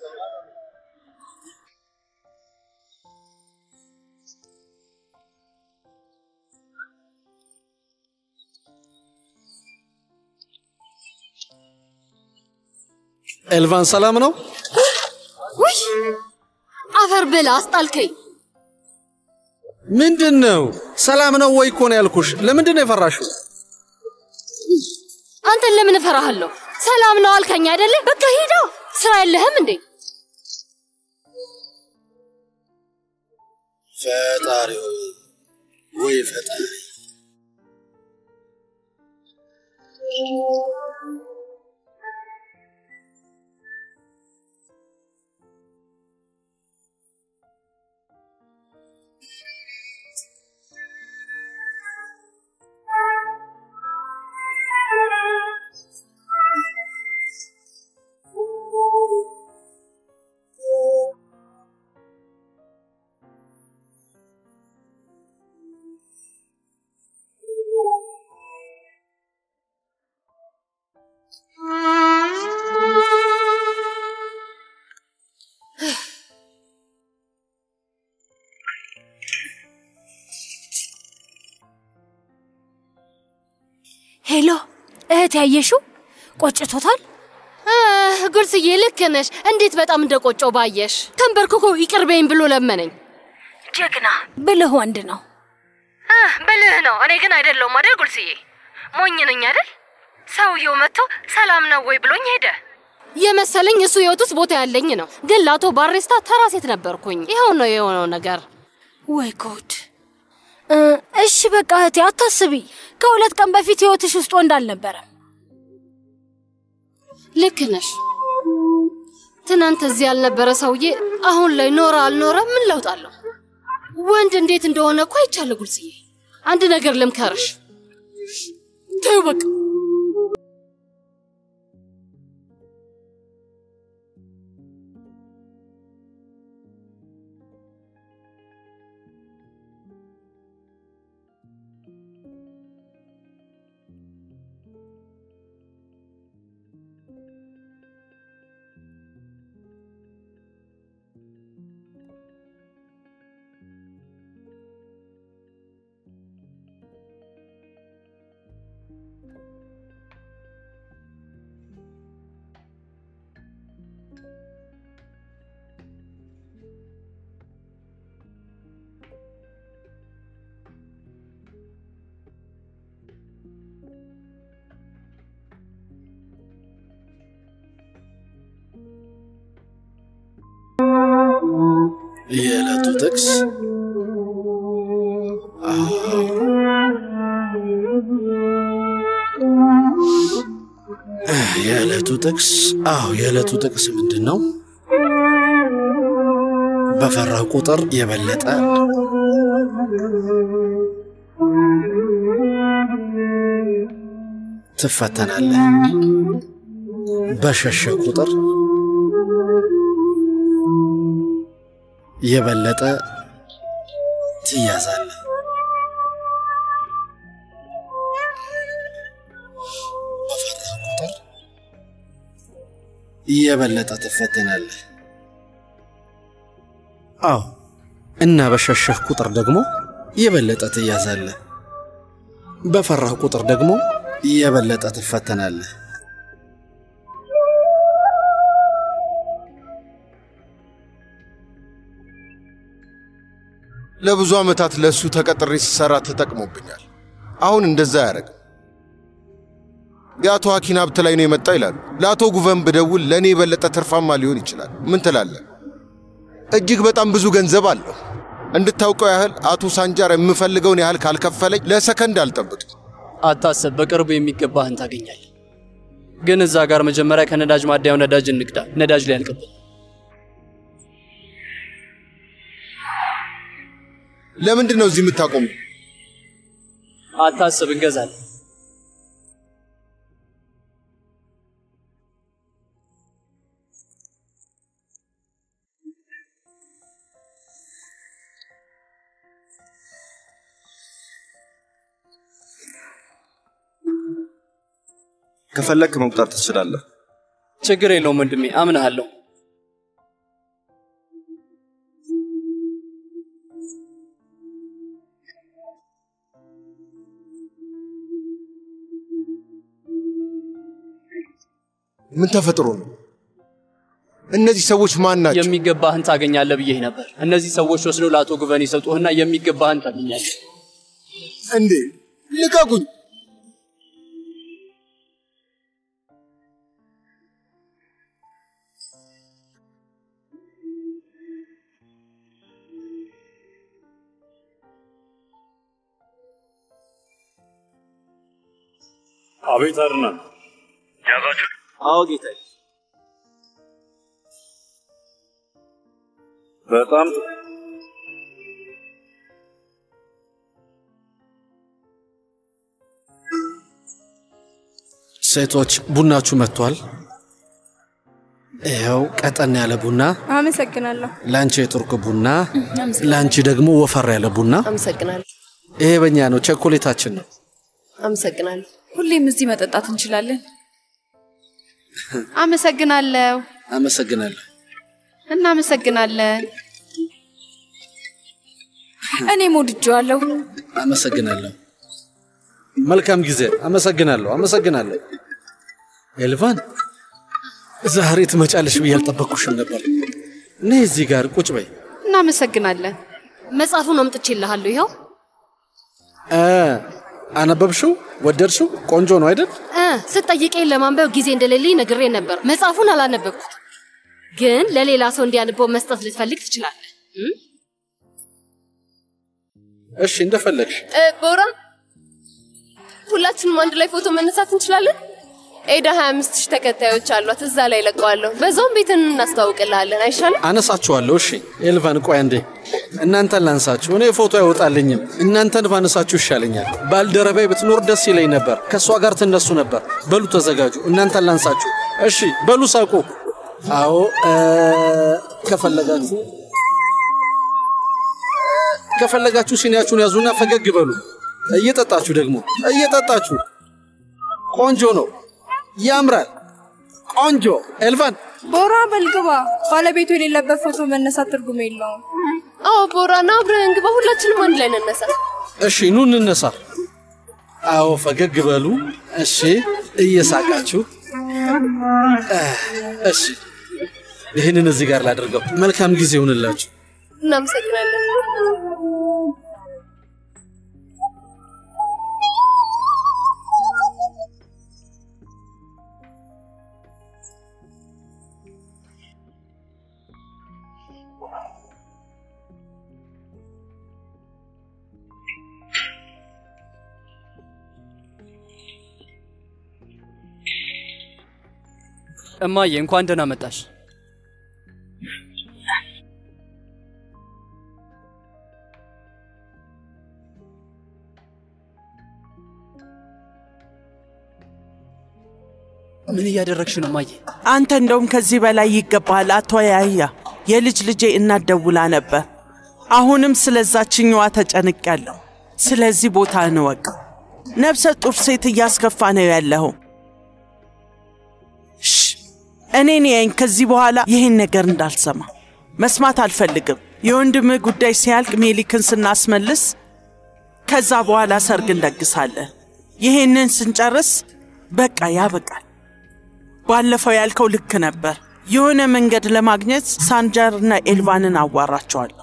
ኤልቫን ሰላም ነው? ውይ አፈር ብላ አስጣልከኝ። ምንድን ነው? ሰላም ነው ወይ እኮ ነው ያልኩሽ። ለምንድን ነው የፈራሽው? አንተን ለምን እፈራሃለሁ? ሰላም ነው አልከኝ አይደለ? በቃ ሂዳ። ስራ የለህም እንዴ? ፈጣሪ ሆይ ወይ ፈጣሪ ሄሎ እህት ያየሽው ቆጭቶታል? አህ፣ ጉርስዬ ልክ ነሽ። እንዴት በጣም እንደቆጨው ባየሽ። ተንበርክኮ ይቅር በይኝ ብሎ ለመነኝ። ጀግና ብልህ ወንድ ነው። አህ፣ ብልህ ነው። እኔ ግን አይደለሁም አይደል ጉርስዬ? ሞኝ ነኝ አይደል? ሰውየው መጥቶ ሰላም ነው ወይ ብሎኝ ሄደ። የመሰለኝ እሱ ህይወት ውስጥ ቦታ ያለኝ ነው። ግን ለአቶ ባሬስታ ተራ ሴት ነበርኩኝ። ይኸው ነው የሆነው ነገር። ወይ ጉድ! እ፣ እሺ በቃ እህቴ አታስቢ። ከሁለት ቀን በፊት ህይወትሽ ውስጥ ወንድ አልነበረም። ልክ ነሽ። ትናንት እዚህ ያልነበረ ሰውዬ አሁን ላይ ኖረ አልኖረ ምን ለውጥ አለው? ወንድ እንዴት እንደሆነ እኮ አይቻለ። ጉልጽዬ አንድ ነገር ልምከርሽ። ተይው በቃ የዕለቱ ጥቅስ የዕለቱ ጥቅስ አዎ፣ የዕለቱ ጥቅስ ምንድን ነው? በፈራህ ቁጥር የበለጠ ትፈተናለህ። በሸሸ ቁጥር የበለጠ ትያዛለህ። በፈራህ ቁጥር የበለጠ ትፈተናለህ። አዎ እና በሸሸህ ቁጥር ደግሞ የበለጠ ትያዛለህ። በፈራህ ቁጥር ደግሞ የበለጠ ትፈተናለህ። ለብዙ ዓመታት ለእሱ ተቀጥሬ ስሰራ ተጠቅሞብኛል። አሁን እንደዛ አያደርግም። የአቶ ሀኪን ሀብት ላይ ነው የመጣው ይላሉ። ለአቶ ጉቨን ብደውል ለእኔ የበለጠ ትርፋማ ሊሆን ይችላል። ምን ትላለህ? እጅግ በጣም ብዙ ገንዘብ አለው። እንድታውቀው ያህል አቶ ሳንጃር የምፈልገውን ያህል ካልከፈለኝ ለሰከንድ አልጠብቅም። አታስብ፣ በቅርቡ የሚገባህን ታገኛለህ። ግን እዛ ጋር መጀመሪያ ከነዳጅ ማደያው ነዳጅ እንቅዳ። ነዳጅ ላይ ያልቅብን። ለምንድን ነው እዚህ የምታቆሙ? አታስብ፣ እንገዛለን። ከፈለክ መቁጠር ትችላለህ። ችግር የለውም ወንድሜ፣ አምንሃለሁ። ምን ተፈጥሮ ነው? እነዚህ ሰዎች ማን ናቸው? የሚገባህን ታገኛለህ ብዬህ ነበር። እነዚህ ሰዎች ወስደው ለአቶ ጉቨን ይሰጡህና የሚገባህን ታገኛለህ። እንዴ ልቀቁኝ! አቤት አድናን፣ ያዛችሁ? አዎ ጌታዬ። በጣም ጥሩ። ሴቶች ቡናችሁ መጥቷል። ይኸው ቀጠን ያለ ቡና፣ አመሰግናለሁ። ለአንቺ የቱርክ ቡና፣ ለአንቺ ደግሞ ወፈር ያለ ቡና። አመሰግናለሁ። ይሄ በእኛ ነው፣ ቸኮሌታችን ነው። አመሰግናለሁ። ሁሌም እዚህ መጠጣት እንችላለን። አመሰግናለሁ። አመሰግናለሁ። እናመሰግናለን። እኔም ወድጄዋለሁ። አመሰግናለሁ። መልካም ጊዜ። አመሰግናለሁ። አመሰግናለሁ። ኤልቫን ዛሬ ትመጫለሽ ብዬ አልጠበቅኩሽም ነበር። ነይ እዚህ ጋር ቁጭ በይ። እናመሰግናለን። መጽሐፉን አምጥቼልሃለሁ። ይኸው እ አነበብሽው? ወደድሽው? ቆንጆ ነው አይደል? እ ስትጠይቀኝ ለማንበብ ጊዜ እንደሌለኝ ነግሬ ነበር። መጽሐፉን አላነበብኩት፣ ግን ለሌላ ሰው እንዲያነበው መስጠት ልትፈልግ ትችላለህ። እ? እሺ እንደፈለግሽ። ቦራ፣ ሁላችንም አንድ ላይ ፎቶ መነሳት እንችላለን? ኤዳ 25 ሺህ ተከታዮች አሏት። እዛ ላይ ለቀዋለሁ። በዛውም ቤትን እናስተዋውቅልሃለን። አይሻልም? አነሳችኋለሁ። እሺ ኤልቫን፣ ቆይ አንዴ እናንተን ላንሳችሁ። እኔ ፎቶ አይወጣልኝም። እናንተን ባነሳችሁ ይሻለኛል። ባልደረባይ ብትኖር ደስ ይለኝ ነበር። ከእሷ ጋር ትነሱ ነበር። በሉ ተዘጋጁ። እናንተን ላንሳችሁ። እሺ በሉ ሳቁ። አዎ እ፣ ከፈለጋችሁ ከፈለጋችሁ ሲኒያችሁን ያዙና ፈገግ በሉ። እየጠጣችሁ ደግሞ እየጠጣችሁ። ቆንጆ ነው፣ ያምራል። ቆንጆ ኤልቫን ቦራ በልግባ። ባለቤቱ የሌለበት ፎቶ መነሳት ትርጉም የለውም። አዎ ቦራ፣ ና አብረን እንግባ። ሁላችንም አንድ ላይ እንነሳ። እሺ ኑ እንነሳ። አዎ ፈገግ በሉ። እሺ እየሳቃችሁ እ፣ እሺ ይህንን እዚህ ጋር ላድርገው። መልካም ጊዜ ይሁንላችሁ። እናመሰግናለን። እማዬ እንኳን ደህና መጣሽ። ምን እያደረግሽ ነው እማዬ? አንተ እንደውም ከዚህ በላይ ይገባሃል። አቶ ያህያ የልጅ ልጄ እናት ደውላ ነበር። አሁንም ስለዛችኛዋ ተጨንቄያለሁ። ስለዚህ ቦታ እንወቅ። ነፍሰ ጡር ሴት እያስከፋ ነው ያለኸው። ሽ እኔን ያይኝ። ከዚህ በኋላ ይህን ነገር እንዳልሰማ መስማት አልፈልግም። የወንድምህ ጉዳይ ሲያልቅ ሜሊክን ስናስመልስ ከዛ በኋላ ሰርግ እንደግሳለን። ይህንን ስንጨርስ በቃ ያበቃል። ባለፈው ያልከው ልክ ነበር። የሆነ መንገድ ለማግኘት ሳንጃርና ኤልቫንን አዋራቸዋለሁ።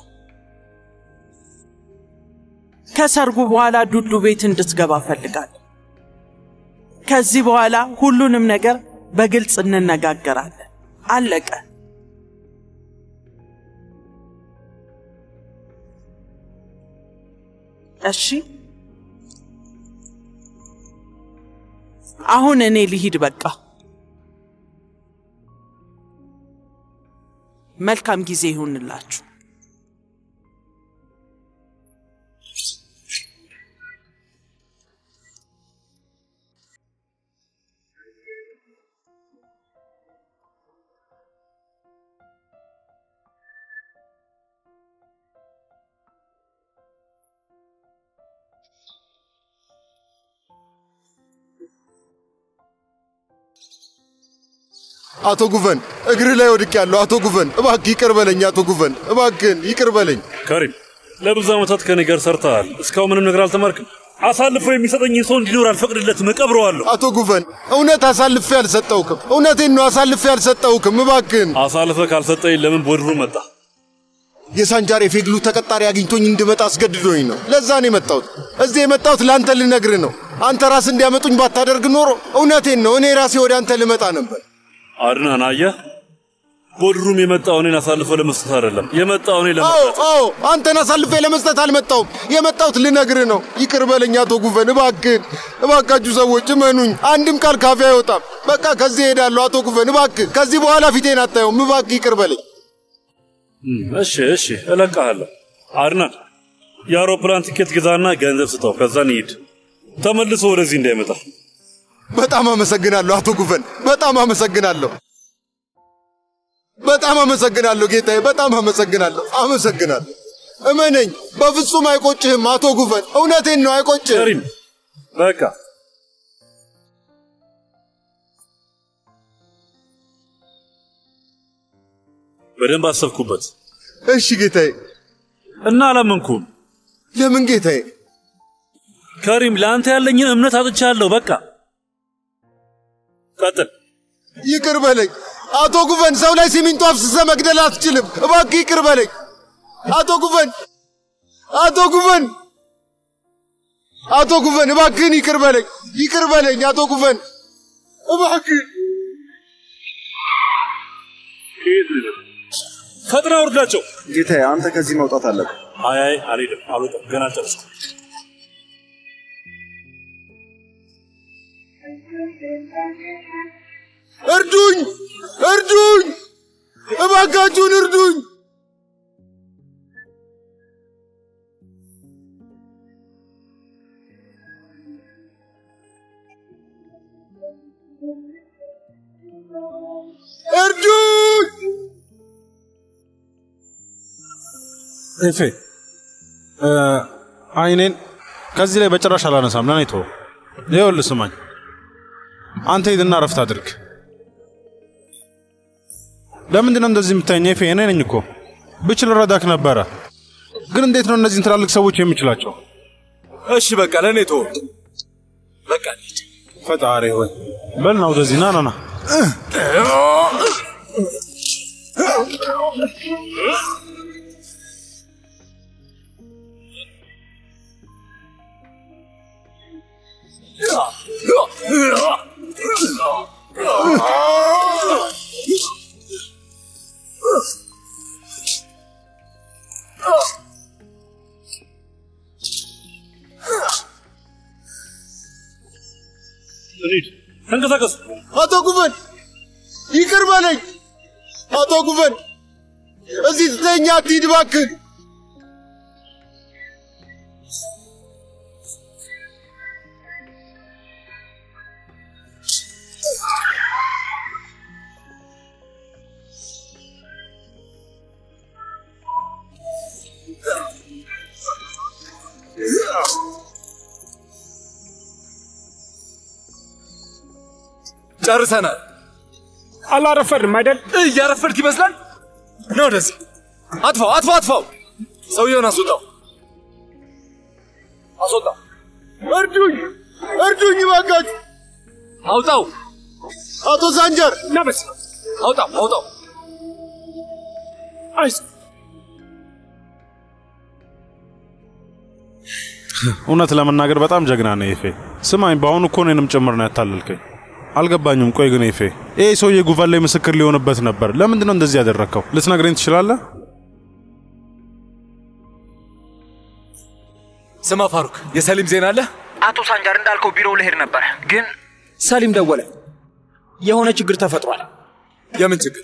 ከሰርጉ በኋላ ዱዱ ቤት እንድትገባ እፈልጋለሁ። ከዚህ በኋላ ሁሉንም ነገር በግልጽ እንነጋገራለን። አለቀ። እሺ፣ አሁን እኔ ልሂድ በቃ። መልካም ጊዜ ይሁንላችሁ። አቶ ጉቨን እግር ላይ ወድቅ ያለው አቶ ጉቨን እባክህ ይቅር በለኝ። አቶ ጉቨን እባክህን ይቅር በለኝ። ከሪም ለብዙ ዓመታት ከኔ ጋር ሰርተሃል። እስካሁን ምንም ነገር አልተማርክም። አሳልፎ የሚሰጠኝ ሰው እንዲኖር አልፈቅድለትም፣ እቀብረዋለሁ። አቶ ጉቨን እውነት አሳልፌ አልሰጠውክም። እውነቴን ነው አሳልፌ አልሰጠውክም። እባክህን አሳልፈ ካልሰጠኝ ለምን ቦድሩ መጣ? የሳንጃር የፌግሉ ተቀጣሪ አግኝቶኝ እንድመጣ አስገድዶኝ ነው። ለዛ ነው የመጣሁት። እዚህ የመጣሁት ለአንተ ልነግርህ ነው። አንተ ራስ እንዲያመጡኝ ባታደርግ ኖሮ እውነቴን ነው እኔ ራሴ ወደ አንተ ልመጣ ነበር። አድናን አየህ፣ ቦድሩም የመጣው እኔን አሳልፎ ለመስጠት አይደለም፣ የመጣው እኔ አዎ ለመጣት አዎ፣ አንተን አሳልፌ ለመስጠት አልመጣሁም። የመጣሁት ልነግርህ ነው። ይቅር በለኝ አቶ ጉቨን፣ እባክህን፣ እባካችሁ ሰዎች እመኑኝ። አንድም ቃል ካፌ አይወጣም። በቃ ከዚህ እሄዳለሁ። አቶ ጉቨን፣ እባክህ፣ ከዚህ በኋላ ፊቴን አታየውም። እባክህ ይቅር በለኝ። እም፣ እሺ እሺ፣ እለቅሃለሁ። አድናን የአውሮፕላን ትኬት ግዛና ገንዘብ ስጠው፣ ከዛ እንሂድ። ተመልሶ ወደዚህ እንዳይመጣ። በጣም አመሰግናለሁ አቶ ጉቨን፣ በጣም አመሰግናለሁ። በጣም አመሰግናለሁ ጌታዬ፣ በጣም አመሰግናለሁ። አመሰግናለሁ። እመነኝ፣ በፍጹም አይቆጭህም አቶ ጉቨን፣ እውነቴን ነው አይቆጭህም። ከሪም በቃ በደንብ አሰብኩበት እሺ ጌታዬ። እና አላመንኩም። ለምን ጌታዬ? ከሪም ለአንተ ያለኝን እምነት አጥቻለሁ። በቃ ቀጥል። ይቅር በለኝ አቶ ጉቨን፣ ሰው ላይ ሲሚንቶ አፍስሰ መግደል አትችልም። እባክህ ይቅር በለኝ አቶ ጉቨን፣ አቶ ጉቨን፣ አቶ ጉቨን፣ እባክህን ይቅር በለኝ፣ ይቅር በለኝ አቶ ጉቨን፣ እባክህ ፈጥና ውርዳቸው። ጌታዬ፣ አንተ ከዚህ መውጣት አለብህ። አይ አይ፣ አልሄድም፣ አልወጣም፣ ገና አልጨረስኩም። እርዱኝ፣ እርዱኝ፣ እባካችሁን እርዱኝ። እርዱኝ! ኤፌ እ፣ አይኔን ከዚህ ላይ በጭራሽ አላነሳም። ለኔ ተወው። ይኸውልህ ስማኝ፣ አንተ ሂድና ረፍት አድርግ። ለምንድን ነው እንደዚህ የምታየኝ? ኤፌ እኔ ነኝ እኮ ብችል ረዳክ ነበረ። ግን እንዴት ነው እነዚህን ትላልቅ ሰዎች የምችላቸው? እሺ በቃ ለእኔ ተወው። በቃ እንሂድ። ፈጣሪ ሆይ በልና ወደዚህ ና ና ና። እንሂድ፣ ተንቀሳቀሱ። አቶ ጉቨን ይቅር በለኝ አቶ ጉቨን፣ እዚህ ትተኛ አትሂድ እባክህ። ጨርሰናል። አላረፈድም አይደል? እያረፈድክ ይመስላል። ነው ወደዚህ። አጥፋው፣ አጥፋው፣ አጥፋው። ሰውየውን አስወጣው፣ አስወጣው። እርዱኝ፣ እርዱኝ እባካችሁ። አውጣው። አቶ ሳንጀር ናበስ አውጣው፣ አውጣው። አይስ እውነት ለመናገር በጣም ጀግና ነው ኤፌ። ስማኝ፣ በአሁኑ እኮ እኔንም ጭምር ነው ያታለልከኝ። አልገባኝም። ቆይ ግን ኤፌ፣ ይሄ ሰውዬ ጉቫን ላይ ምስክር ሊሆንበት ነበር። ለምንድን ነው እንደዚህ ያደረግከው? ልትነግረኝ ትችላለህ? ስማ ፋሩክ፣ የሰሊም ዜና አለ? አቶ ሳንጃር እንዳልከው ቢሮው ልሄድ ነበር፣ ግን ሰሊም ደወለ። የሆነ ችግር ተፈጥሯል። የምን ችግር?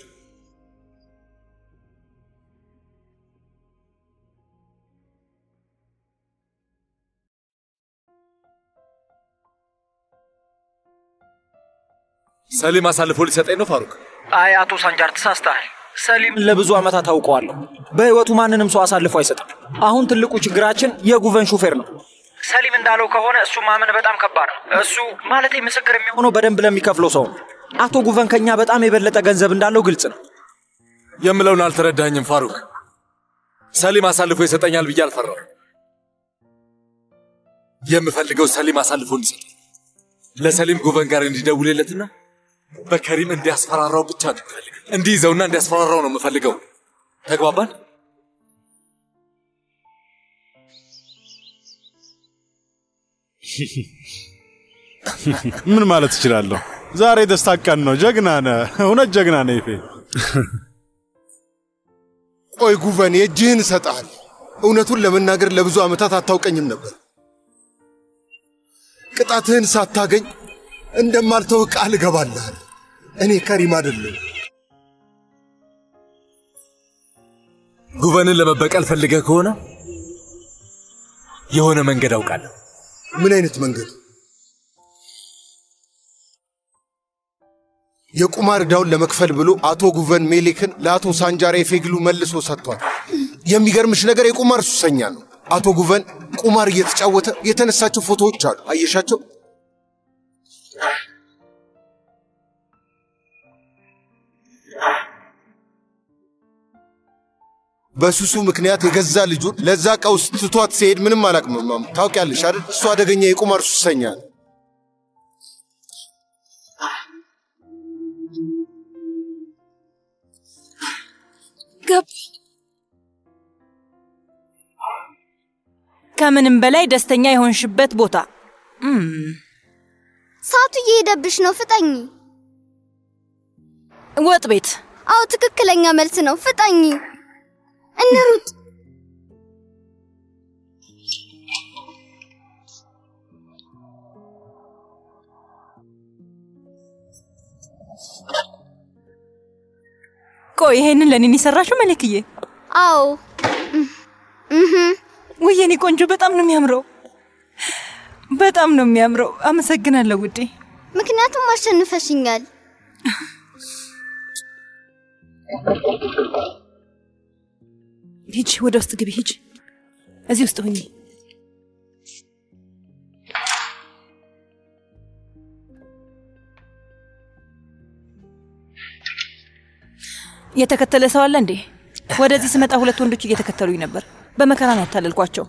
ሰሊም አሳልፎ ሊሰጠኝ ነው ፋሩክ። አይ አቶ ሳንጃር ተሳስተሃል። ሰሊም ለብዙ ዓመታት አውቀዋለሁ። በሕይወቱ ማንንም ሰው አሳልፎ አይሰጥም። አሁን ትልቁ ችግራችን የጉቨን ሹፌር ነው። ሰሊም እንዳለው ከሆነ እሱ ማመን በጣም ከባድ ነው። እሱ ማለቴ ምስክር የሚሆነው በደንብ ለሚከፍለው ሰው ነው። አቶ ጉቨን ከኛ በጣም የበለጠ ገንዘብ እንዳለው ግልጽ ነው። የምለውን አልተረዳኝም ፋሩክ። ሰሊም አሳልፎ ይሰጠኛል ብዬ አልፈራም። የምፈልገው ሰሊም አሳልፎ እንዲሰጥ ለሰሊም ጉቨን ጋር እንዲደውልለትና በከሪም እንዲያስፈራራው ብቻ ነው የምፈልገው። እንዲይዘውና እንዲያስፈራራው ነው የምፈልገው። ተግባባን? ምን ማለት እችላለሁ? ዛሬ ደስታ ቀን ነው። ጀግና ነህ፣ እውነት ጀግና ነህ ይፌ። ቆይ ጉቨን፣ የእጅህን እሰጥሃለሁ። እውነቱን ለመናገር ለብዙ ዓመታት አታውቀኝም ነበር። ቅጣትህን ሳታገኝ እንደማልተው ቃል እገባልሃለሁ። እኔ ከሪም አይደለም። ጉቨንን ለመበቀል ፈልገህ ከሆነ የሆነ መንገድ አውቃለሁ። ምን አይነት መንገድ? የቁማር ዕዳውን ለመክፈል ብሎ አቶ ጉቨን ሜሌክን ለአቶ ሳንጃራ የፌግሉ መልሶ ሰጥቷል። የሚገርምሽ ነገር የቁማር ሱሰኛ ነው። አቶ ጉቨን ቁማር እየተጫወተ የተነሳቸው ፎቶዎች አሉ። አየሻቸው? በሱሱ ምክንያት የገዛ ልጁን ለዛ ቀውስ ትቷት ሲሄድ ምንም አላቅምማም። ታውቂያለሽ አይደል? እሱ አደገኛ የቁማር ሱሰኛ ነው። ገባ ከምንም በላይ ደስተኛ የሆንሽበት ቦታ እም፣ ሰዓቱ እየሄደብሽ ነው፣ ፍጠኝ። ወጥ ቤት። አዎ ትክክለኛ መልስ ነው፣ ፍጠኝ። እንሩጥ። ቆይ ይሄንን ለኔን የሰራሽው መለክዬ? አዎ። ውይ የኔ ቆንጆ በጣም ነው የሚያምረው፣ በጣም ነው የሚያምረው። አመሰግናለሁ ውዴ። ምክንያቱም አሸንፈሽኛል። ሂጅ፣ ወደ ውስጥ ግቢ፣ ሂጅ። እዚህ ውስጥ ሁኚ። የተከተለ ሰው አለ እንዴ? ወደዚህ ስመጣ ሁለት ወንዶች እየተከተሉኝ ነበር። በመከራ ነው ያታለልኳቸው።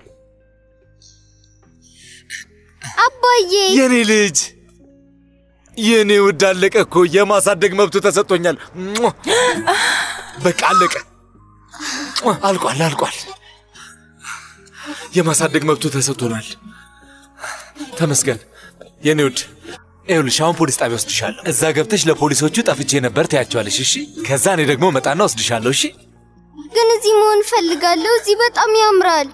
አባዬ የኔ ልጅ የኔ ውድ አለቀ እኮ የማሳደግ መብቱ ተሰጥቶኛል። ሟ! በቃ አለቀ። ሟ! አልቋል አልቋል። የማሳደግ መብቱ ተሰጥቶናል። ተመስገን የኔ ውድ። ይኸውልሽ አሁን ፖሊስ ጣቢያ ወስድሻለሁ። እዛ ገብተሽ ለፖሊሶቹ ጠፍቼ ነበር ትያቸዋለሽ። እሺ፣ ከዛ እኔ ደግሞ መጣና ወስድሻለሁ። እሺ ግን እዚህ መሆን እፈልጋለሁ። እዚህ በጣም ያምራል።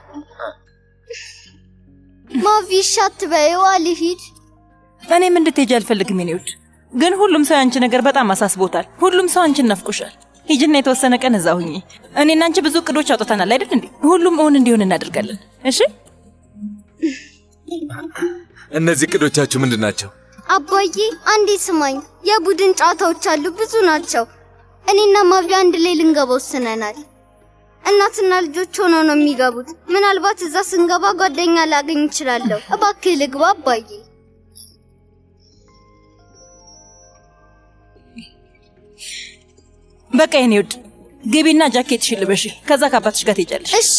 ማቪ ሻት በይው አልሂድ። እኔም እንድትሄጂ አልፈልግም የኔ ውድ፣ ግን ሁሉም ሰው የአንቺ ነገር በጣም አሳስቦታል። ሁሉም ሰው አንቺን ናፍቆሻል። ሂጂና የተወሰነ ቀን እዛ ሁኚ። እኔና አንቺ ብዙ እቅዶች አውጥተናል አይደል እንዴ? ሁሉም እውን እንዲሆን እናደርጋለን። እሺ እነዚህ እቅዶቻችሁ ምንድን ናቸው? አባዬ አንዴ ስማኝ። የቡድን ጨዋታዎች አሉ፣ ብዙ ናቸው። እኔና ማቪ አንድ ላይ ልንገባ ወስነናል። እናትና ልጆች ሆነው ነው የሚገቡት። ምናልባት እዛ ስንገባ ጓደኛ ላገኝ እችላለሁ። እባክህ ልግባ አባዬ። በቃ የኔ ውድ ግቢና ጃኬትሽን ልበሺ። ከዛ ከአባትሽ ጋር ትሄጃለሽ። እሺ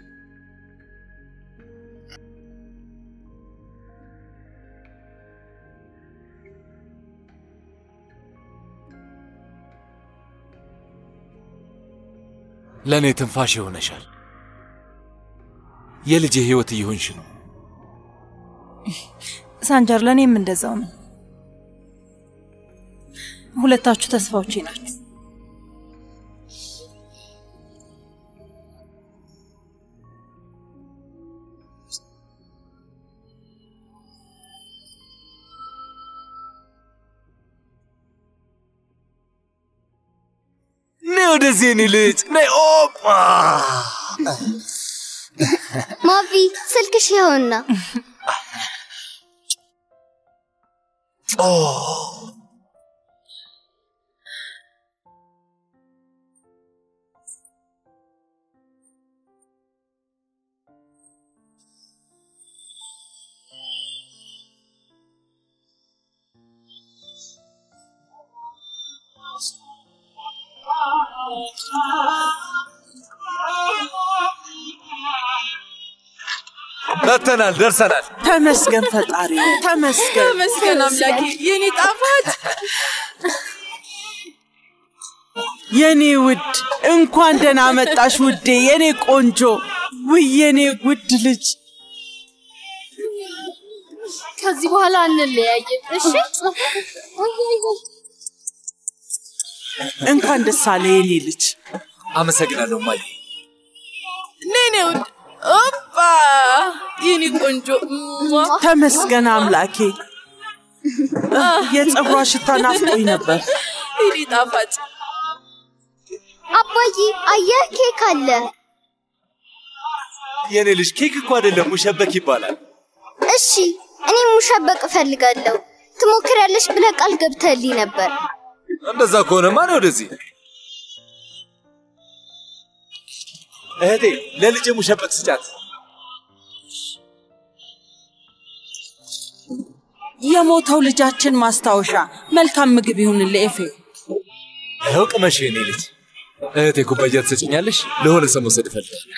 ለእኔ ትንፋሽ ይሆነሻል። የልጄ ህይወት እየሆንሽ ነው። ሳንጃር፣ ለእኔም እንደዛው ነው። ሁለታችሁ ተስፋዎቼ ናችሁ። ነይ ወደዚህ የኔ ልጅ ነይ። ኦፓ ማቪ ስልክሽ ይኸውና። ኦ መጥተናል፣ ደርሰናል። ተመስገን ፈጣሪ፣ ተመስገን ተመስገን አምላኬ፣ የኔ ጣፋጭ የኔ ውድ እንኳን ደህና መጣሽ ውዴ፣ የኔ ቆንጆ፣ ውይ የኔ ውድ ልጅ። ከዚህ በኋላ እንለያየን እሺ? እንኳን ደስ አለ የኔ ልጅ። አመሰግናለሁ ማየ። ነኔ ውድ ኦፓ የኔ ቆንጆ ሟ። ተመስገን አምላኬ። የፀጉሯ ሽታ ናፍቆኝ ነበር። የኔ ጣፋጭ አባዬ አየህ ኬክ አለ። የኔ ልጅ ኬክ እኮ አይደለም ሙሸበክ ይባላል። እሺ እኔም ሙሸበቅ እፈልጋለሁ። ትሞክሪያለሽ ብለህ ቃል ገብተህልኝ ነበር። እንደዛ ከሆነማ ነው ወደዚህ እህቴ ለልጄ ሙሸበቅ ስጫት። የሞተው ልጃችን ማስታወሻ መልካም ምግብ ይሁንልህ ኤፌ። ይኸው ቅመሽ የኔ ልጅ። እህቴ ኩባያ ትሰጭኛለሽ? ለሆነ ሰው መውሰድ እፈልጋለሁ።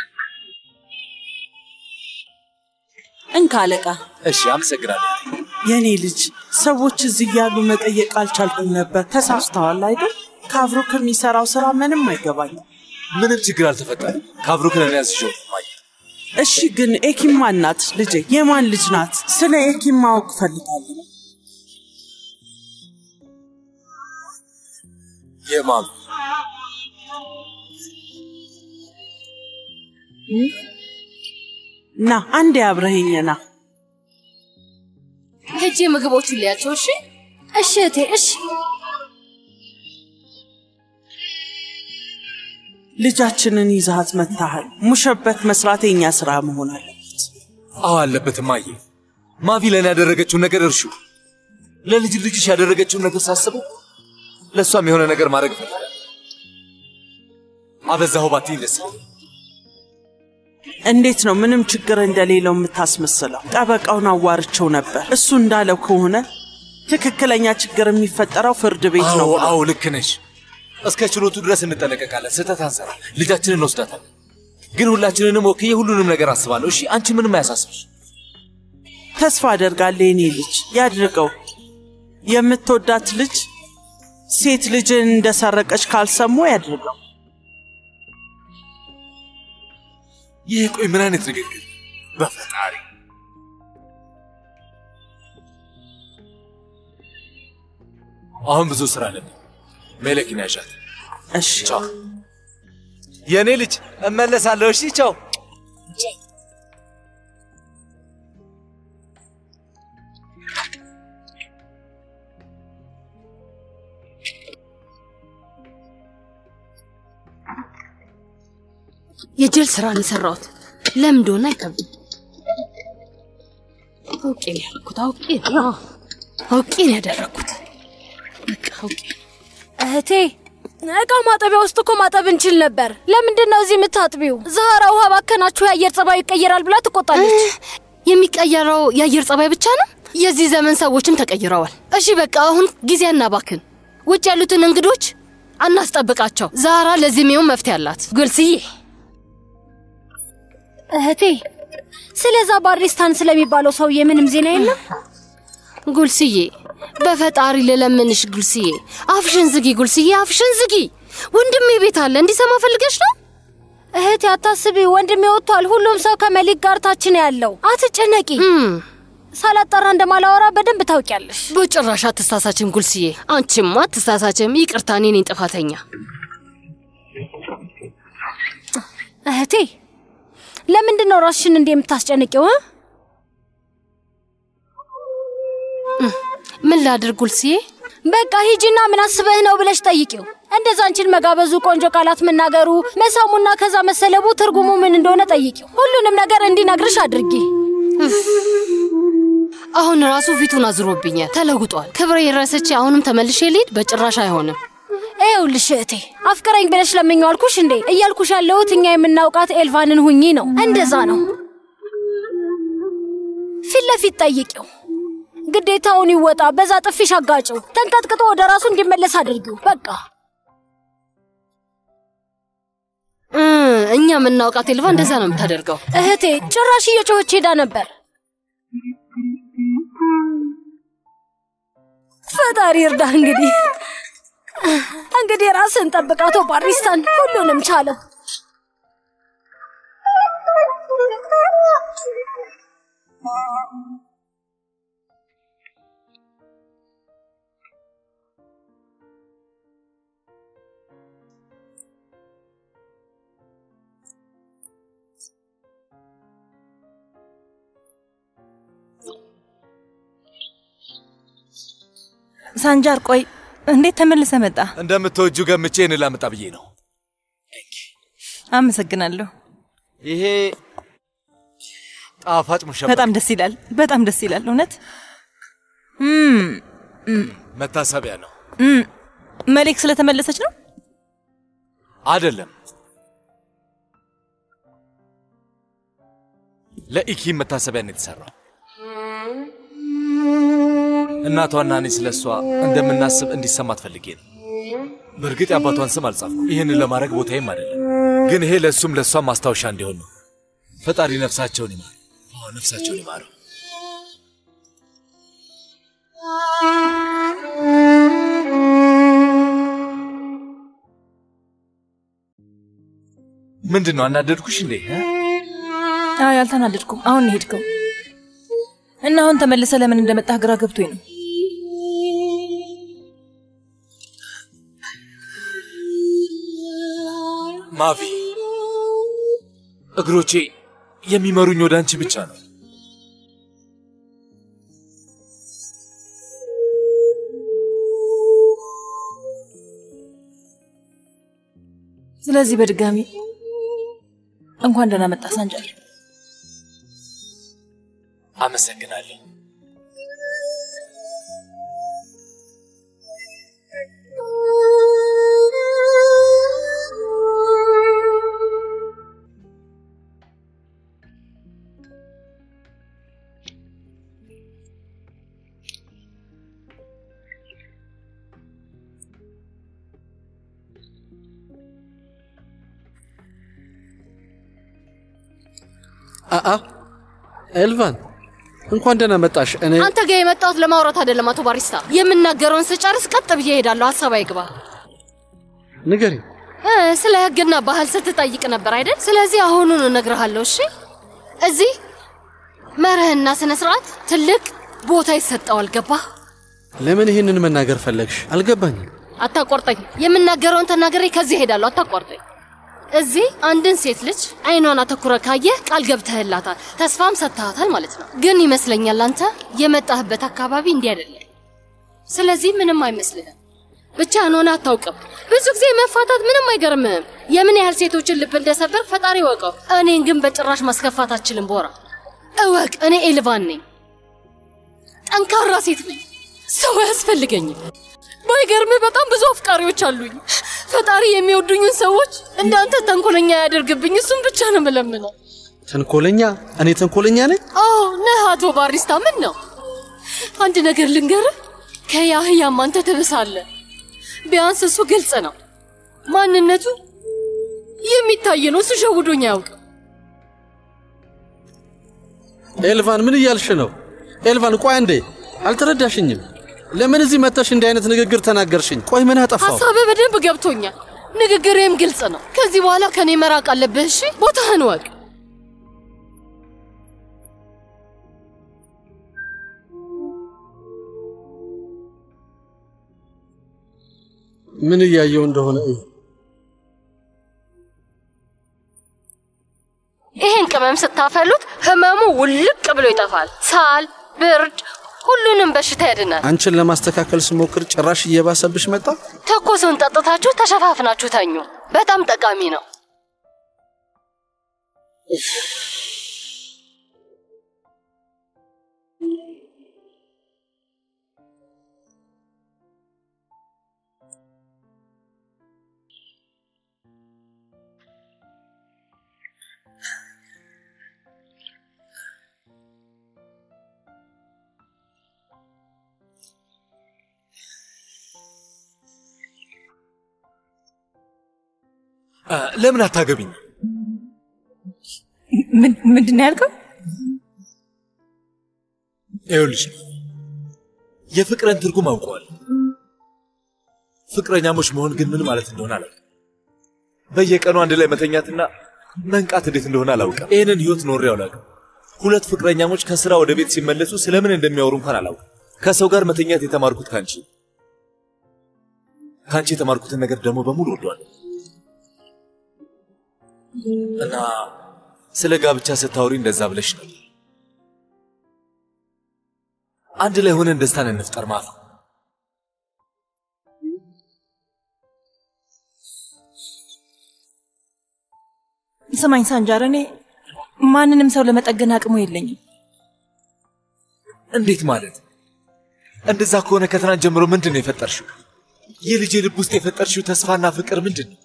እንካ አለቃ። እሺ፣ አመሰግናለሁ። የኔ ልጅ ሰዎች እዚህ እያሉ መጠየቅ አልቻልኩም ነበር። ተሳስተዋል አይደል? ከአብሮ ከሚሰራው ስራ ምንም አይገባኝም። ምንም ችግር አልተፈጠረም። ከአብሮክ ነን ያዝሽው ማየ። እሺ ግን ኤኪም ማን ናት ልጄ? የማን ልጅ ናት? ስለ ኤኪም ማወቅ እፈልጋለሁ። የማም ና አንዴ አብረኸኝ ና። ሄጄ ምግቦቹን ሊያቸው እሺ? እሺ እቴ፣ እሺ ልጃችንን ይዛሃት መታሃል። ሙሸበክ መስራት የኛ ስራ መሆን አለበት። አዎ አለበት ማየ። ማቪ ለእኔ ያደረገችውን ነገር እርሹ። ለልጅ ልጅሽ ያደረገችውን ነገር ሳስበው ለእሷም የሆነ ነገር ማድረግ እፈልጋለሁ። አበዛሁ ባትይኝ ደስ ይለኛል። እንዴት ነው ምንም ችግር እንደሌለው የምታስመስለው? ጠበቃውን አዋርቸው ነበር። እሱ እንዳለው ከሆነ ትክክለኛ ችግር የሚፈጠረው ፍርድ ቤት ነው አዎ ብሎ አዎ፣ ልክ ነሽ። እስከ ችሎቱ ድረስ እንጠነቀቃለን። ስህተት አንሰራ። ልጃችንን እንወስዳታለን። ግን ሁላችንንም ወክዬ ሁሉንም ነገር አስባለሁ። እሺ፣ አንቺ ምንም አያሳስብሽ። ተስፋ አደርጋለሁ የኔ ልጅ ያድርገው። የምትወዳት ልጅ ሴት ልጅን እንደሰረቀች ካልሰሙ ያድርገው። ይህ ቆይ ምን አይነት ንግግር በፈጣሪ አሁን ብዙ ስራ አለብኝ። ሜሌክን ያዣት። እሺ ቻው። የእኔ ልጅ እመለሳለሁ። እሺ ቻው። የጅል ስራ ነው የሰራሁት። ለምን እንደሆነ አይከብድም። አውቄ ነው ያደረኩት። አውቄ ነው አውቄ ነው ያደረኩት። በቃ አውቄ እህቴ እቃ ማጠቢያ ውስጥ እኮ ማጠብ እንችል ነበር። ለምንድን ነው እዚህ የምታጥቢው? ዛህራ ውሃ ባከናችሁ የአየር ጸባዩ ይቀየራል ብላ ትቆጣለች። የሚቀየረው የአየር ጸባይ ብቻ ነው? የዚህ ዘመን ሰዎችም ተቀይረዋል። እሺ በቃ አሁን ጊዜ አናባክን። ውጭ ያሉትን እንግዶች አናስጠብቃቸው። ዛራ ለዚህ የሚሆን መፍትሄ አላት። ጉልስዬ እህቴ ስለዛ ባሪስታን ስለሚባለው ሰውዬ ምንም ዜና የለም? ጉልስዬ በፈጣሪ ልለምንሽ ጉልስዬ፣ አፍሽን ዝጊ ጉልስዬ፣ አፍሽን ዝጊ። ወንድሜ ቤት አለ እንዲሰማ ፈልገሽ ነው? እህቴ አታስቢ፣ ወንድሜ ወጥቷል። ሁሉም ሰው ከመሊክ ጋር ታች ነው ያለው። አትጨነቂ። ሳላጠራ እንደማላወራ በደንብ ታውቂያለሽ። በጭራሽ አትሳሳችም ጉልስዬ፣ አንቺማ አትሳሳችም። ይቅርታ፣ እኔ ነኝ ጥፋተኛ። እህቴ ለምንድን ነው ራስሽን እንዲህ የምታስጨንቂው? እ? ምን ላድርግ ጉልስዬ? በቃ ሂጂና ምን አስበህ ነው ብለሽ ጠይቂው። እንደዛ አንቺን መጋበዙ፣ ቆንጆ ቃላት መናገሩ፣ መሳሙና ከዛ መሰለቡ ትርጉሙ ምን እንደሆነ ጠይቂው። ሁሉንም ነገር እንዲነግርሽ አድርጊ። አሁን ራሱ ፊቱን አዝሮብኛል፣ ተለውጧል። ክብሬ ረስቼ አሁንም ተመልሼ ልሂድ? በጭራሽ አይሆንም። ይኸውልሽ እህቴ አፍቅረኝ ብለሽ ለምኘው አልኩሽ እንዴ? እያልኩሽ ያለሁት እኛ የምናውቃት ኤልቫንን ሁኚ ነው። እንደዛ ነው። ፊት ለፊት ጠይቂው። ግዴታውን ይወጣ። በዛ ጥፊሽ አጋጭው። ተንቀጥቅጦ ወደ ራሱ እንዲመለስ አድርጊው። በቃ እ፣ እኛ የምናውቃት ኤልቫ እንደዛ ነው የምታደርገው። እህቴ ጭራሽ እየጮኸች ሄዳ ነበር። ፈጣሪ እርዳ። እንግዲህ እንግዲህ ራስን ጠብቅ አቶ ባሪስታን፣ ሁሉንም ቻለው። ሳንጃር ቆይ፣ እንዴት ተመልሰ መጣ? እንደምትወጁ ገምቼ እኔ ላመጣ ብዬ ነው። አመሰግናለሁ። ይሄ ጣፋጭ ሙሸባ በጣም ደስ ይላል። በጣም ደስ ይላል። እውነት እም፣ እም፣ መታሰቢያ ነው እም። መሌክ ስለተመለሰች ነው? አይደለም? ለኢኪም መታሰቢያ ነው የተሰራው። እናቷና እኔ ስለ እሷ እንደምናስብ እንዲሰማት ፈልጌ ነው። በእርግጥ የአባቷን ስም አልጻፍኩም። ይህንን ለማድረግ ቦታዬም አይደለም። ግን ይሄ ለእሱም ለእሷም ማስታወሻ እንዲሆን ነው። ፈጣሪ ነፍሳቸውን ይማር። አዎ ነፍሳቸውን ይማረው። ምንድን ነው አናደድኩሽ እንዴ? እ? አይ አልተናደድኩም። አሁን ነው ሄድከው እና አሁን ተመልሰ ለምን እንደመጣህ ግራ ገብቶኝ ነው። ማቪ እግሮቼ የሚመሩኝ ወደ አንቺ ብቻ ነው። ስለዚህ በድጋሚ እንኳን ደህና መጣ ሳንጃር። አመሰግናለሁ። አአ ኤልቫን እንኳን ደህና መጣሽ። እኔ አንተ ጋር የመጣሁት ለማውራት አይደለም አቶ ባሪስታ። የምናገረውን ስጨርስ ቀጥ ብዬ እሄዳለሁ። ሀሳብ አይግባ። ንገሪ። እ፣ ስለ ህግና ባህል ስትጠይቅ ነበር አይደል? ስለዚህ አሁኑን እነግርሃለሁ። እሺ፣ እዚህ መርህና ስነ ስርዓት ትልቅ ቦታ ይሰጠዋል። ገባህ? ለምን ይህንን መናገር ፈለግሽ? አልገባኝም። አታቋርጠኝ። የምናገረውን ተናገሬ ከዚህ እሄዳለሁ። አታቋርጠኝ። እዚህ አንድን ሴት ልጅ አይኗን አተኩረ ካየህ ቃል ገብተህላታል፣ ተስፋም ሰጥተሃታል ማለት ነው። ግን ይመስለኛል አንተ የመጣህበት አካባቢ እንዲህ አይደለም። ስለዚህ ምንም አይመስልህም። ብቻህን ሆነህ አታውቅም። ብዙ ጊዜ መፋታት ምንም አይገርምህም። የምን ያህል ሴቶችን ልብ እንደሰበር ፈጣሪ ወቀው። እኔን ግን በጭራሽ ማስከፋት አትችልም። ቦራ እወቅ፣ እኔ ኤልቫን ነኝ። ጠንካራ ሴት ነኝ። ሰው አያስፈልገኝም። ባይገርምህ በጣም ብዙ አፍቃሪዎች አሉኝ። ፈጣሪ የሚወዱኝን ሰዎች እንዳንተ ተንኮለኛ ያደርግብኝ። እሱም ብቻ ነው የምለምነው። ተንኮለኛ? እኔ ተንኮለኛ ነኝ? አዎ ነህ አቶ ባሪስታ። ምን ነው አንድ ነገር ልንገርህ፣ ከያህያም አንተ ትብሳለህ። ቢያንስ እሱ ግልጽ ነው፣ ማንነቱ የሚታይ ነው። እሱ ሸውዶኝ አያውቅም። ኤልቫን ምን እያልሽ ነው? ኤልቫን ቆይ አንዴ፣ አልተረዳሽኝም። ለምን እዚህ መጥተሽ እንዲህ አይነት ንግግር ተናገርሽኝ? ቆይ ምን አጠፋው? ሀሳብህ በደንብ ገብቶኛል። ንግግሬም ግልጽ ነው። ከዚህ በኋላ ከኔ መራቅ አለብህ። እሺ፣ ቦታህን ወቅ። ምን እያየው እንደሆነ እዩ። ይህን ቅመም ስታፈሉት ህመሙ ውልቅ ብሎ ይጠፋል። ሳል፣ ብርድ፣ ሁሉንም በሽታ ያድናል። አንቺን ለማስተካከል ስሞክር ጭራሽ እየባሰብሽ መጣ። ትኩሱን ጠጥታችሁ ተሸፋፍናችሁ ተኙ። በጣም ጠቃሚ ነው። ለምን አታገቢኝ? ምንድን ነው ያልከው? ይኸውልሽ የፍቅርን ትርጉም አውቀዋል። ፍቅረኛሞች መሆን ግን ምን ማለት እንደሆነ አላውቅም። በየቀኑ አንድ ላይ መተኛትና መንቃት እንዴት እንደሆነ አላውቅም። ይህንን ህይወት ኖሬ አላውቅም። ሁለት ፍቅረኛሞች ከስራ ወደ ቤት ሲመለሱ ስለምን እንደሚያወሩ እንኳን አላውቅም። ከሰው ጋር መተኛት የተማርኩት ካንቺ ካንቺ የተማርኩትን ነገር ደግሞ በሙሉ ወዷል እና ስለ ጋብቻ ስታወሪ እንደዛ ብለሽ ነው። አንድ ላይ ሆነን ደስታን እንፍጠር ማፋ። ስማኝ ሳንጃር፣ እኔ ማንንም ሰው ለመጠገን አቅሙ የለኝም። እንዴት ማለት? እንደዛ ከሆነ ከትናንት ጀምሮ ምንድን ነው የፈጠርሽው? የልጄ ልብ ውስጥ የፈጠርሽው ተስፋና ፍቅር ምንድን ነው?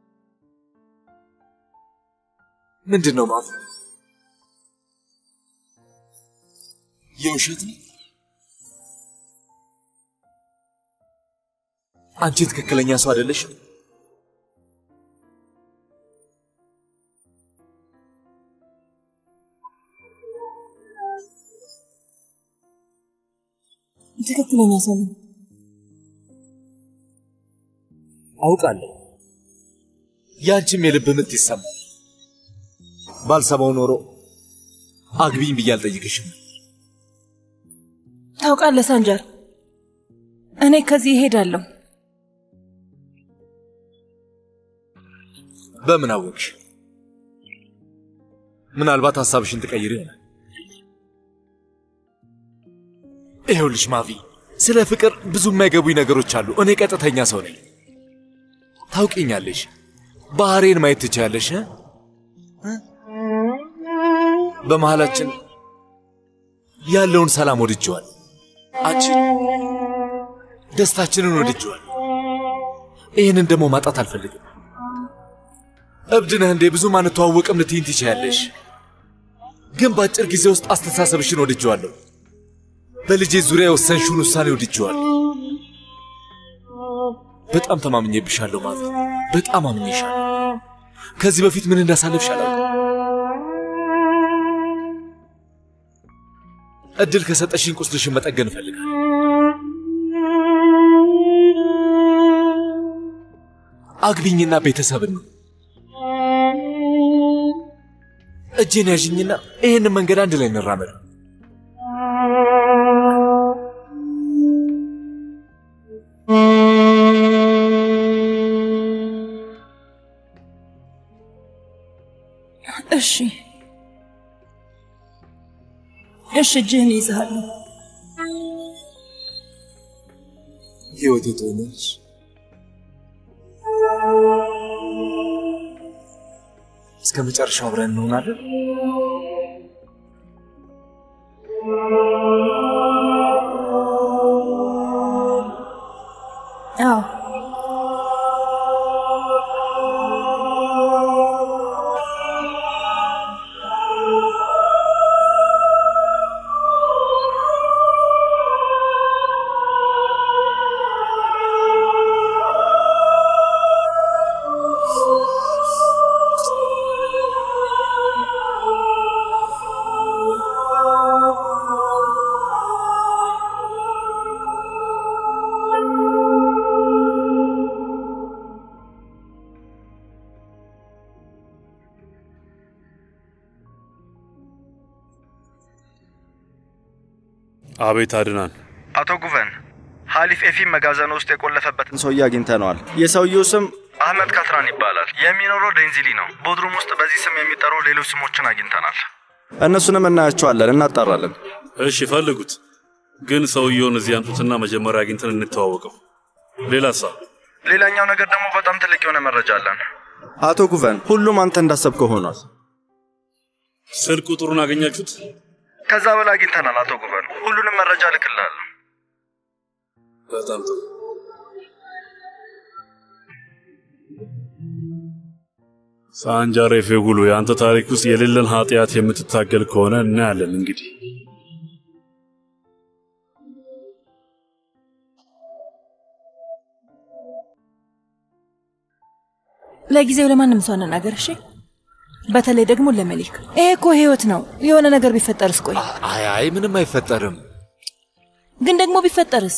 ምንድን ነው ማፋ? የውሸት ነው? አንቺ ትክክለኛ ሰው አይደለሽ። ትክክለኛ ሰው ነኝ። አውቃለሁ። ያንቺም የልብ ምት ይሰማል። ባልሰማው ኖሮ አግቢኝ ብዬ አልጠይቅሽም። ታውቃለህ ሳንጃር፣ እኔ ከዚህ እሄዳለሁ። በምን አወቅሽ? ምናልባት ሐሳብሽን ትቀይር ይሆናል። ይኸውልሽ ማቪ፣ ስለ ፍቅር ብዙ የማይገቡኝ ነገሮች አሉ። እኔ ቀጥተኛ ሰው ነኝ። ታውቂኛለሽ። ባህሬን ማየት ትችያለሽ። እ? በመሃላችን ያለውን ሰላም ወድጀዋል። አንቺ ደስታችንን ወድጀዋል። ይህንን ደግሞ ማጣት አልፈልግም። እብድ ነህ እንዴ? ብዙም አንተዋወቅም ልትይኝ ትችያለሽ፣ ግን በአጭር ጊዜ ውስጥ አስተሳሰብሽን ወድጀዋለሁ። በልጄ ዙሪያ የወሰንሽውን ውሳኔ ወድጀዋለሁ። በጣም ተማምኜብሻለሁ ማሚ፣ በጣም አምኜሻለሁ። ከዚህ በፊት ምን እንዳሳለፍሽ አላውቅም። እድል ከሰጠሽኝ ቁስልሽን መጠገን እፈልጋለሁ። አግቢኝና ቤተሰብን ነው እጄን ያዥኝና ይህንን መንገድ አንድ ላይ እንራመድ። እሺ እሺ፣ እጅህን ይዝሃለሁ። ህይወቴ ትሆነች። እስከ መጨረሻው አብረን እንሆናለን። አዎ አቤት አድናን፣ አቶ ጉቨን ሀሊፍ ኤፊም መጋዘን ውስጥ የቆለፈበትን ሰውዬ አግኝተነዋል። የሰውየው ስም አህመድ ካትራን ይባላል። የሚኖረው ዴንዚሊ ነው። ቦድሩም ውስጥ በዚህ ስም የሚጠሩ ሌሎች ስሞችን አግኝተናል። እነሱንም እናያቸዋለን፣ እናጣራለን። እሺ ፈልጉት፣ ግን ሰውየውን እዚህ አምጡትና መጀመሪያ አግኝተን እንተዋወቀው። ሌላሳ? ሌላኛው ነገር ደግሞ በጣም ትልቅ የሆነ መረጃ አለን። አቶ ጉቨን፣ ሁሉም አንተ እንዳሰብከው ሆኗል። ስልክ ቁጥሩን አገኛችሁት? ከዛ በላይ አግኝተናል። አቶ ጉቨን፣ ሁሉንም መረጃ እልክልሃለሁ። በጣም ጥሩ። ሳንጃሬ ፌጉሉ፣ የአንተ ታሪክ ውስጥ የሌለን ኃጢአት የምትታገል ከሆነ እናያለን። እንግዲህ ለጊዜው ለማንም ሰው አንናገር እሺ? በተለይ ደግሞ ለመሊክ። ይሄ እኮ ህይወት ነው። የሆነ ነገር ቢፈጠርስ? ቆይ አይ አይ ምንም አይፈጠርም። ግን ደግሞ ቢፈጠርስ?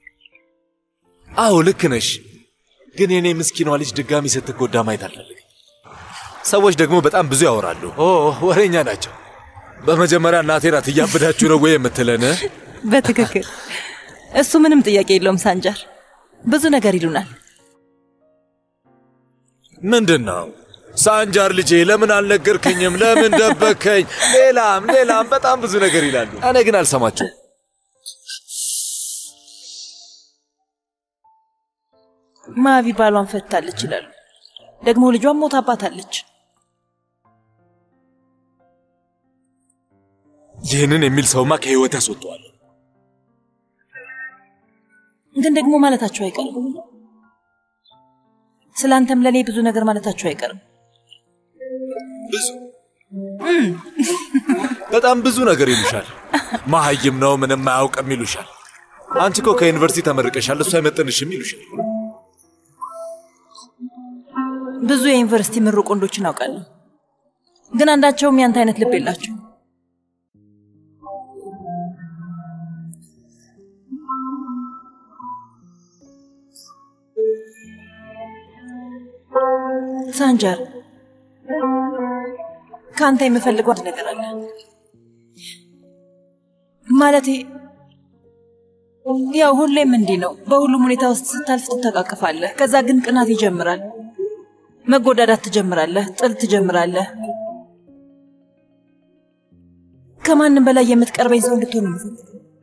አዎ ልክ ነሽ። ግን የኔ ምስኪኗ ልጅ ድጋሚ ስትጎዳ ማየት አልፈልግም። ሰዎች ደግሞ በጣም ብዙ ያወራሉ። ኦ ወሬኛ ናቸው። በመጀመሪያ እናቴ ናት እያበዳችሁ ነው ወይ የምትለን? በትክክል እሱ ምንም ጥያቄ የለውም። ሳንጃር ብዙ ነገር ይሉናል። ምንድን ነው ሳንጃር ልጄ ለምን አልነገርከኝም? ለምን ደበከኝ? ሌላም ሌላም በጣም ብዙ ነገር ይላሉ። እኔ ግን አልሰማቸውም። ማቪ ባሏን ፈታለች ይላሉ። ደግሞ ልጇን ሞታባታለች። ይህንን የሚል ሰውማ ከህይወት ያስወጠዋል። ግን ደግሞ ማለታቸው አይቀርም። ስለ አንተም ለእኔ ብዙ ነገር ማለታቸው አይቀርም። ብዙ በጣም ብዙ ነገር ይሉሻል። መሀይም ነው፣ ምንም አያውቅም ይሉሻል። አንቺ እኮ ከዩኒቨርሲቲ ተመርቀሻል፣ እሱ አይመጥንሽም ይሉሻል። ብዙ የዩኒቨርሲቲ ምሩቅ ወንዶችን አውቃለሁ፣ ግን አንዳቸውም ያንተ አይነት ልብ የላቸው። ሳንጃር ከአንተ የምፈልገው አንድ ነገር አለ። ማለቴ ያው ሁሌም እንዲህ ነው። በሁሉም ሁኔታ ውስጥ ስታልፍ ትተቃቅፋለህ። ከዛ ግን ቅናት ይጀምራል። መጎዳዳት ትጀምራለህ። ጥል ትጀምራለህ። ከማንም በላይ የምትቀርበኝ ሰው እንድትሆን ነው የምፈልገው።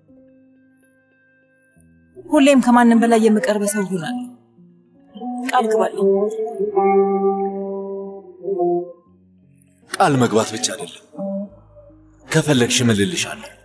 ሁሌም ከማንም በላይ የምቀርበ ሰው እሆናለሁ። ቃል ግባለሁ። ቃል መግባት ብቻ አይደለም፣ ከፈለግሽ እምልልሻለሁ።